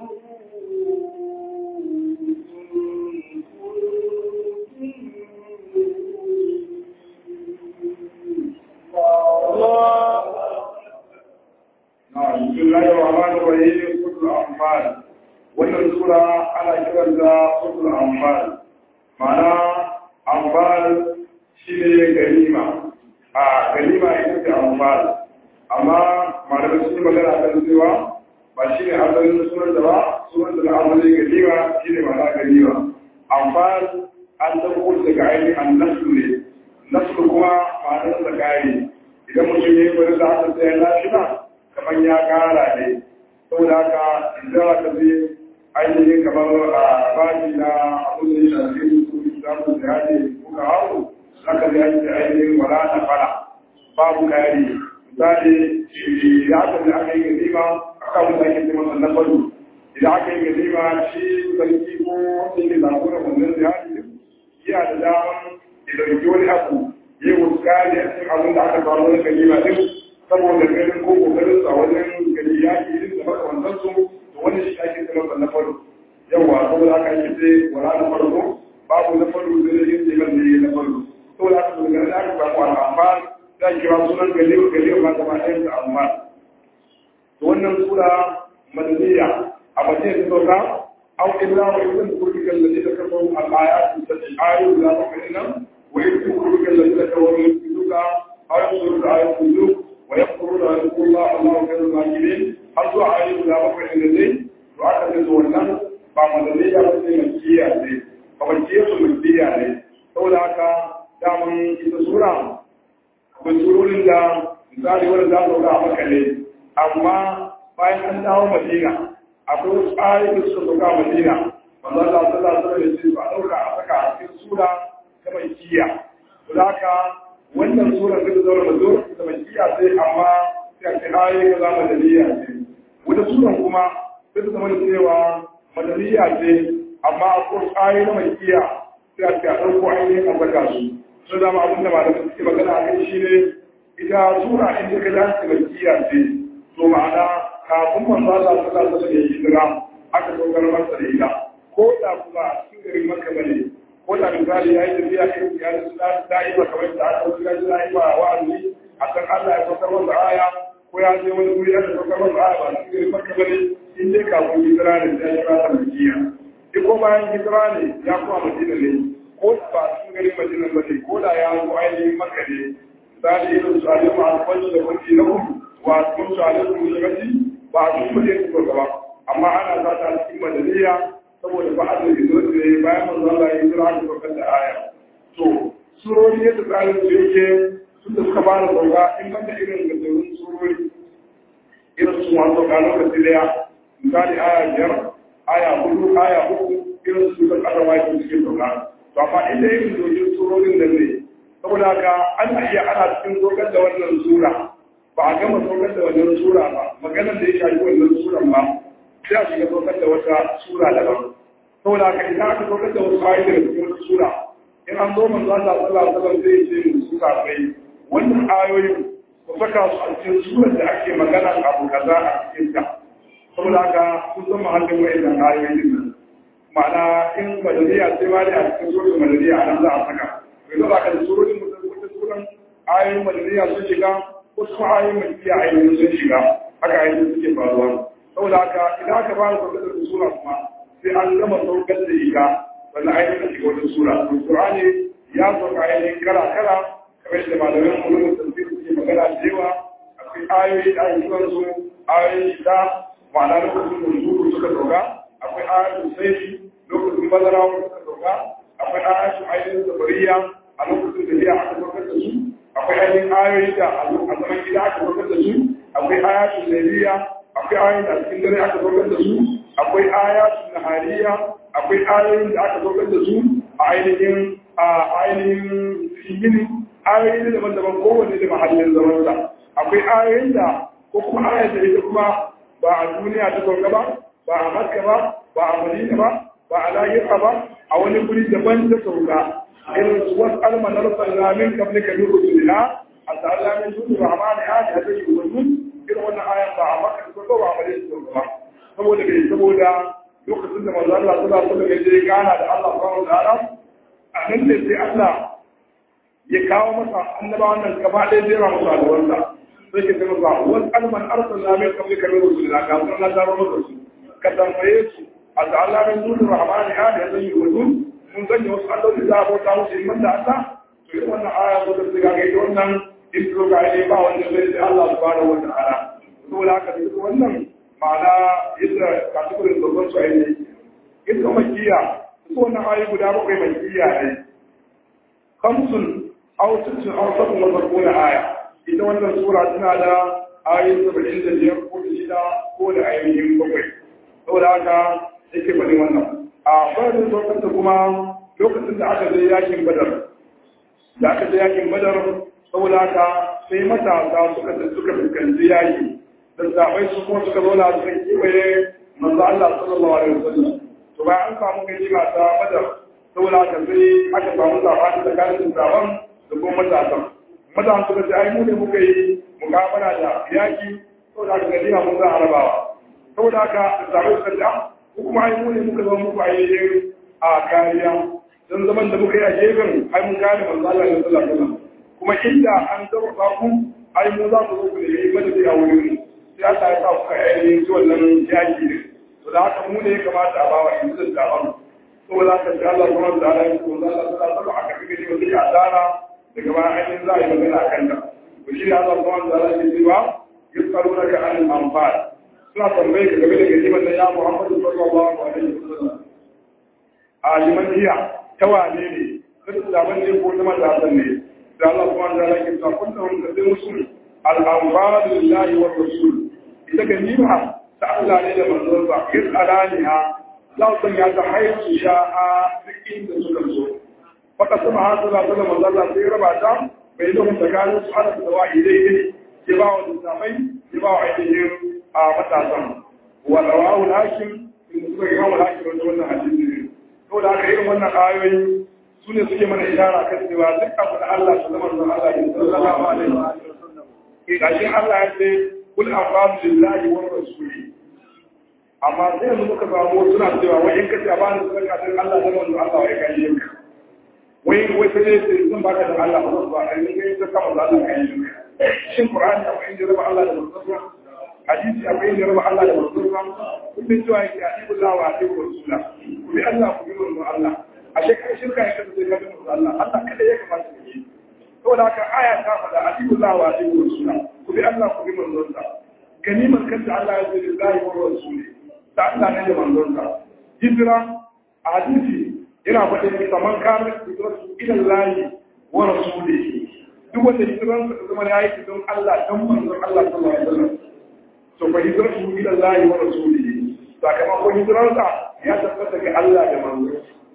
Speaker 2: بسم الله الرحمن الرحيم سورة الأنفال wannan sura ana kiranta suratul anfal ma'ana anfal shine ganima a ganima ita ce anfal amma malamai sun yi magana kan cewa ba shi ne asalin sunan da ba sunan da na asalin ganima shi ne ma'ana ganima anfal an ɗauko daga ainihin an nasu ne nasu kuma ma'anar da kare idan mutum ya yi wani da aka tsaye lafiya kamar ya kara ne saboda haka idan aka zai ainihin kamar a bani na abin da ya shafi su islamu da yaje kuka hau aka zai aiki ainihin wala na fara babu kari misali ya aka zai aka yi ganima aka wanda ake ce masa na faru idan aka yi ganima shi sarki ko wanda yake zagunan wannan ziyari yana da daman ya dauki wani abu ya yi wasu kari a cikin abin da aka faru na ganima din saboda ganin ko kokarin sa wajen gani yaki din da makamantansu wani shi ake zama na faru yawa saboda haka ake ce wala na farko babu na faru da da yin jiman da na faru saboda haka su gani aka samu al'amma za a kira sunan galewa galewa ma gaba ɗayan da amma to wannan sura madaniya a madaniya ta sauka au illa wa ibn kurdikan da ta kafa al'ayat ta ayoyi da ta kai nan wa yake kuru kan da suka kawo min duka har su da ayi kudu wa yakuru da Allah Allah kan makirin har zuwa ayi da bakwai da dai to aka ce to wannan ba madaniya ba sai makiya ne ba makiya su makiya ne saboda haka daman ita sura akwai surorin da misali wanda za su ga maka ne amma bayan an dawo madina akwai wasu ayoyi da suka sauka a madina wanda Allah sallallahu alaihi wasallam ba dauka a saka a cikin sura ta makiya to haka wannan sura ta da zaura mazo ta makiya sai amma sai a ce ayoyi kaza madaniya ce wata suran kuma sai ta zama da cewa madaniya ce amma akwai ayoyi na makiya sai a ce a ɗauko ainihin a saka su sun zama abin da malamai suke magana a kai shi ne ita sura in ta ga dace makiya ce to ma'ana kafin manzo Allah sallallahu alaihi wasallam ya hijira aka dokar masa da ita ko da kuma cikin garin Makka bane ko da misali yayi tafiya irin ya da suna da'i ba kamar da aka wuce da da'i ba wa'azi akan Allah ya dokar masa aya ko ya je wani guri aka dokar masa aya ba cikin garin Makka bane in dai kafin hijira ne sai ya fara makiya ko bayan hijira ne ya kuma Madina ne ko ba cikin garin Madina bane ko da ya zo ainihin Makka ne misali irin su alimu alfanci da kwanci na kuma wa sun su alimu musulmanci ba a cikin mutum su gaba amma ana sa ta cikin madaniya saboda ba a da gizo ne bayan manzo Allah ya jira da kokar da aya to surori yadda tsarin su yake sun da suka fara sauka in ban da irin gajerun surori irin su masu sauka lokaci daya misali aya biyar aya hudu aya uku irin su da ƙasa waki suke sauka to amma inda irin dojin surorin da ne saboda haka ana iya ana cikin saukan da wannan sura ba a gama saukar da wannan sura ba maganar da ya shafi wannan suran ba sai a shiga saukar da wata sura daban saboda haka idan aka saukar da wasu ayoyi daga cikin wata sura in an zo manzo Allah sallallahu alaihi wasallam zai ce mu suka kai wannan ayoyin ku saka su a cikin surar da ake magana abu kaza a cikin ta saboda haka sun zama halin wayannan ayoyin nan ma'ana in madaniya sai ma ne a cikin surar madaniya a nan za a saka yanzu ba ka da surorin mutum wata suran ayoyin madaniya sun shiga wasu ayoyin madaniya ayoyin sun shiga haka ayoyin suke faruwa saboda haka idan aka fara saukar da sura kuma sai an gama saukar da ita wannan ayoyin da shiga wata sura to qur'ani ya sauka ayoyin kala kala kamar da malaman ulumul tafsir suke magana da yawa akwai ayoyi da ake kiran su ayoyin shida ma'ana lokacin da nuzuru suka sauka akwai ayoyin sai lokacin bazara suka sauka akwai ayoyin ayoyin zabariya a lokacin da biya aka saukar da su akwai ayoyin ayoyi da a zaman gida aka saukar da su akwai ayoyin lailiya akwai ayoyin da a cikin dare aka saukar da su akwai ayoyin nahariya akwai ayoyin da aka saukar da su a ainihin a ainihin yini ayoyi daban-daban kowanne da mahallin zamansa akwai ayoyin da ko kuma ayoyin da ita kuma ba a duniya ta sauka ba ba a makka ba ba a madina ba ba a lahira ba a wani guri daban ta sauka irin su wasu almanar sallamin kamar ka nuru sulina a sallamin tutu rahmani ya ne hada yi wasu irin wannan ayan ba a makka ta sauka ba a madina ta sauka ba saboda bai saboda lokacin da manzo Allah sallallahu alaihi wasallam ya je gana da Allah subhanahu wa ta'ala a nan ne sai Allah ya kawo masa annabawan nan gaba ɗaya jera masa alwarsa sai ke zama ba wani alman arsan na mai kamar kamar wasu da ga sun na zaro masa su ka tambaye su a da Allah mai nuna rahmani ya da zai yi wasu mun sanya wasu alloli za a bauta musu in da Allah to yi wannan aya ko da suka ga wannan intro ga ne ba wanda zai sai Allah subhanahu wa ta'ala saboda haka duk wannan ma'ana yadda kasuwarin babban su ainihi ita makiya su wannan ayi guda bakwai makiya ne kamsun aw sittin aw sab'un wa sab'una aya ita wannan sura tana da ayoyi saba'in da biyar ko da shida ko da ayoyin bakwai saboda haka yake faɗin wannan a bayan lokacin da kuma lokacin da aka je yakin badar da aka je yakin badar saboda haka sai matasa suka suka fuskanci yaki da zaɓai su kuma suka zauna suka kewaye manzo Allah sallallahu alaihi wasallam to bayan an samu ganima ta badar saboda haka sai aka samu zaɓani tsakanin zaɓen da kuma matasan matasan suka ce ai mu ne muka yi mukabala da yaki saboda haka ganima mun za a rabawa saboda haka zaɓe suka ce ko kuma ai mu ne muka zama muku ainihin a kariya don zaman da muka yi a gefen ai mun gane manzo Allah sallallahu alaihi wasallam kuma inda an zama ku ai mu za ku zo ku nemi madadi a wurin mu sai Allah ya sa kuka ainihin ci wannan yaki ne to da haka mu ne ya kamata a bawa yanzu da zaɓen saboda haka sai Allah subhanahu wa ta'ala ya ce wanda Allah ta saba aka fi gani wanda ya tsara daga bayan ainihin za a yi magana a kan ta to shi ne Allah subhanahu wa ta'ala ya ce ba yusarunaka anil anfal suna tambaye ka game da ganimar da ya Muhammadu sallallahu alaihi wasallam a liman hiya ta wane ne kada su daban ne ko ta matasan ne da Allah subhanahu wa ta'ala ya ce kun da wanda sai musul al-anfal lillahi wa rasul ita ganima ta Allah ne da manzon sa yasalaniha za su sanya ta haihu sha'a duk inda suka so faka sama har suna suna manzon Allah sai raba ta bai da tsakanin su ana da wa'i daidai ya ba wa lissafai ya ba wa ainihin a matasan wa rawahu al-hakim in suka ga wa hakim da wannan hadisi ne to da aka irin wannan ayoyi su ne suke mana ishara kan cewa duk abu da Allah su zama da Allah ya sallallahu alaihi wa sallam ke gashi Allah ya ce kul aqam lillahi wa rasuli amma sai yanzu muka samu suna cewa wai in kace a bani sadaka dan Allah da manzo Allah ya kai yanka wai wai sai ne zan baka da Allah ba ba ai ne kai ta kama da Allah kai yanka shin Qur'ani akwai inda raba Allah da manzo hadisi akwai inda raba Allah da manzo kullum cewa yake atiku Allah wa atiku rasula ku bi Allah ku bi manzo Allah ashe kai shirka ya kace ka bi manzo Allah Allah kada ya kamata ka yi saboda haka aya ta faɗa atiku Allah wa atiku rasula ku bi Allah ku bi manzo Allah ganimar kanta Allah ya ce lillahi wa rasuli ta Allah ne da manzo Allah hijira a hadisi yana faɗin saman kamar hijirarsu ila layi wa rasulihi duk wanda hijiransa da zama ya yi don Allah don manzon Allah sallallahu alaihi wasallam to fa hijratu ila Allah wa rasulihi sakamakon hijransa ya tabbata ga Allah da manzo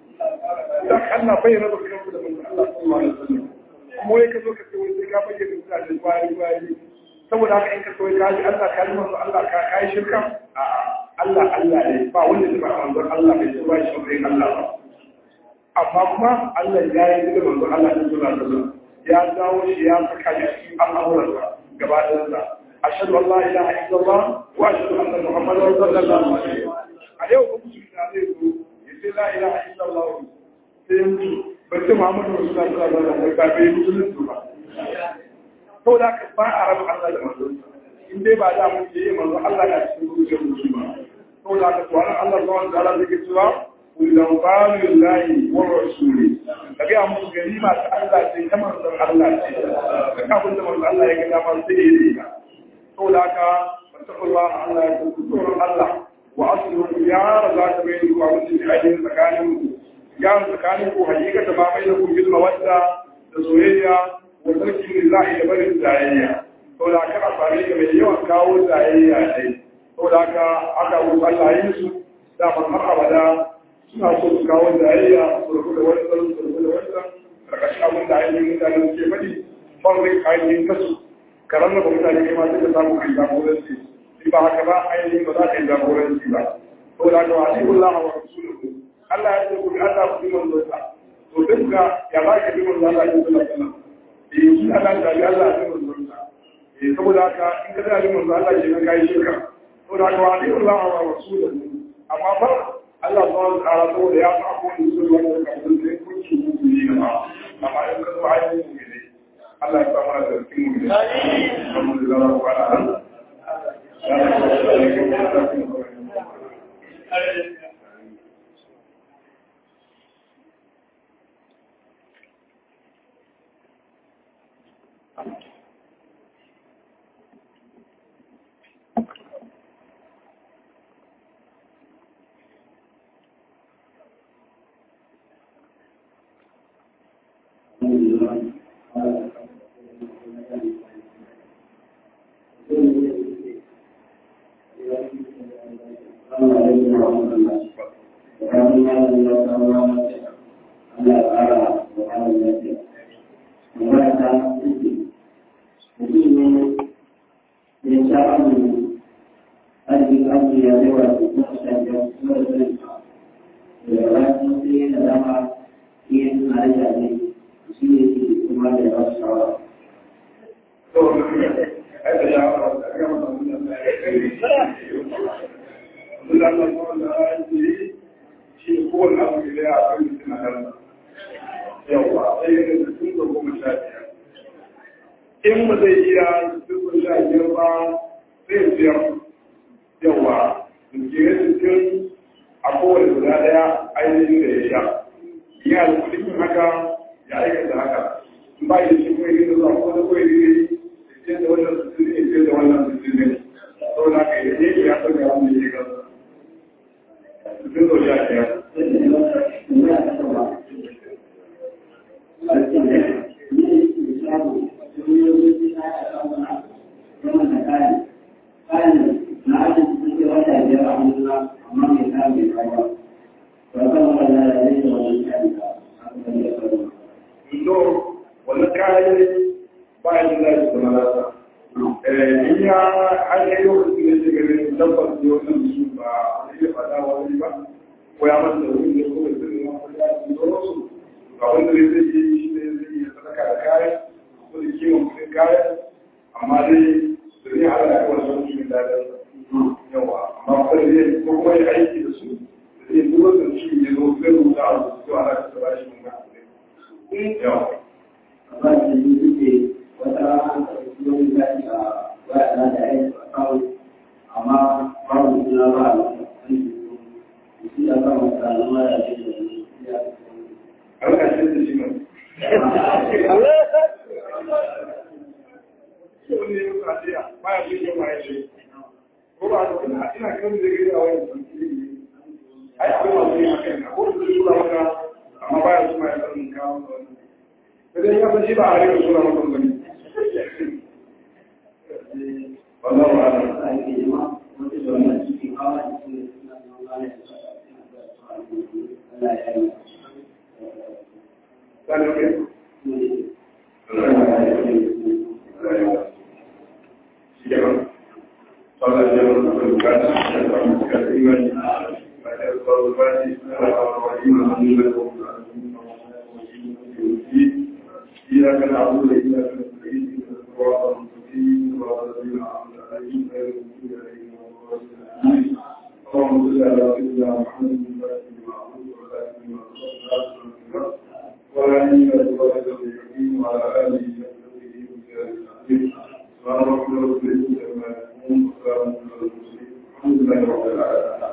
Speaker 2: dan Allah bai raba kanku da manzo Allah sallallahu alaihi wasallam kuma wai ka zo ka ce wai sai ka bayyana mutane bayan bayan saboda haka in ka so ka ji Allah ka ji manzo Allah ka kai shirka a Allah Allah ne ba wanda zai ba manzo Allah bai ba shi bai Allah ba amma kuma Allah ya yi da manzo Allah sallallahu alaihi wasallam ya dawo shi ya saka shi cikin al'amuransa gaba ɗayansa أشهد أن لا إله إلا الله وأشهد أن محمدا رسول الله اليوم مسلم عليه يقول لا إله إلا الله سيمتو بس محمد رسول الله صلى الله عليه وسلم بابي مسلم سبا to da ka ba a rabu Allah da manzon in dai ba da mun yi manzon Allah na cikin zuciyar musulma to da ka tsara Allah zuwa da Allah zai cewa kullum qalu lillahi wa rasuli kaga mu gari ma ta Allah ce ta manzon Allah ce kaga abin da manzon Allah ya ga dama sai ya yi saboda haka fattakullah Allah ya kuku tsoron Allah wa asulu ya raza ta bai ku a mutum da ainihin tsakanin ku ya tsakanin ku hakika da ba mai da ku bil mawadda da soyayya wa sarki ne za'i da barin zayayya saboda haka a sami ga mai yawan kawo zayayya ne saboda haka aka wuce Allah yin su da man har abada suna so su kawo zayayya su rufu da wani tsarin su rufu da wani tsarin karkashin abin da ainihin mutane suke faɗi ban rai ainihin kasu ka rarraba mutane kai ma sai ka samu kai jagoranci in ba haka ba ainihin ba za ka yi jagoranci ba to da ga wani Allah wa rasuluhu Allah ya ce ku bi Allah ku bi manzon sa to duk ga ya za ka bi manzon Allah ku sallallahu alaihi wasallam eh shi Allah ya bi Allah ya bi manzon sa eh saboda haka in ka da bi manzon Allah ke kai shirka to da ga wani Allah wa rasuluhu amma ba Allah ba wa ta'ala saboda ya fa ko ni sun wanda ka san sai kun ci ku ne ba amma in ka zo ainihin ne Allah ya samu da cikin mu ne. Alhamdulillah wa ala in ba zai iya duk sha biyar ba zai biyar yawa da ke cikin a kowane guda daya a ainihin da ya sha ya da kudin haka ya aikata haka in ba yi shi kuma yi zuwa ko da kawai ne ya da wannan sutun ne ya da wannan sutun ne saboda haka ya ne ya san ga wanda ya gasa sutun zo ya ya Indo wannan kayan bayan da zai zama nasa. In ya an yi lokacin da shi ganin tabbas ne wannan su ba a iya fada wani ba, ko ya masa wani ne ko da zai zama wani ya ci zoro su. Ba wanda zai zai yi shi ne zai iya sadaka da kayan, ko da kiwon kudin kayan, amma dai da zai hada da kawai sun shi da yawa. Amma kuma zai ko kuma ya aiki da su, da zai zuwa da shi ya zo zai rubuta a rubutu a haka da ba shi mun ga. Yawa.
Speaker 3: amma babu suna ba a lokacin shi ya ba mu tsanuwa da shi da shi ya
Speaker 2: Allah shi da shi ne. Wani ne muka jiya, baya shi ne ma ya ce. Ko ba da ina ina kan da gari a wani sanki. Ai akwai masu yin haka yana, ko da su ba maka amma baya su ma ya san kawo da wani. Sai dai ya san shi ba a rika suna maka bane. Wallahu a'lam.
Speaker 3: sa yake jima wata da wannan cikin hawa da su ne suna zama ba ne da Allah ya yi
Speaker 2: Sani ke? Shi ke nan. Sallah ya yi wani bukata, ya samu bukata imani. Ba ya zuwa zuwa ne, ana hawa wa imani da kuma إياك نعبد وإياك نستعين اهدنا الصراط المستقيم صراط الذين أنعمت عليهم غير المغضوب عليهم ولا الضالين اللهم صل على سيدنا محمد الفاتح لما أعبد والخاتم لما سبق وعلى آله وصحبه المستقيم وعلى آله وصحبه وسلم سبحان ربك رب العزة عما يصفون وسلام على المرسلين الحمد لله رب العالمين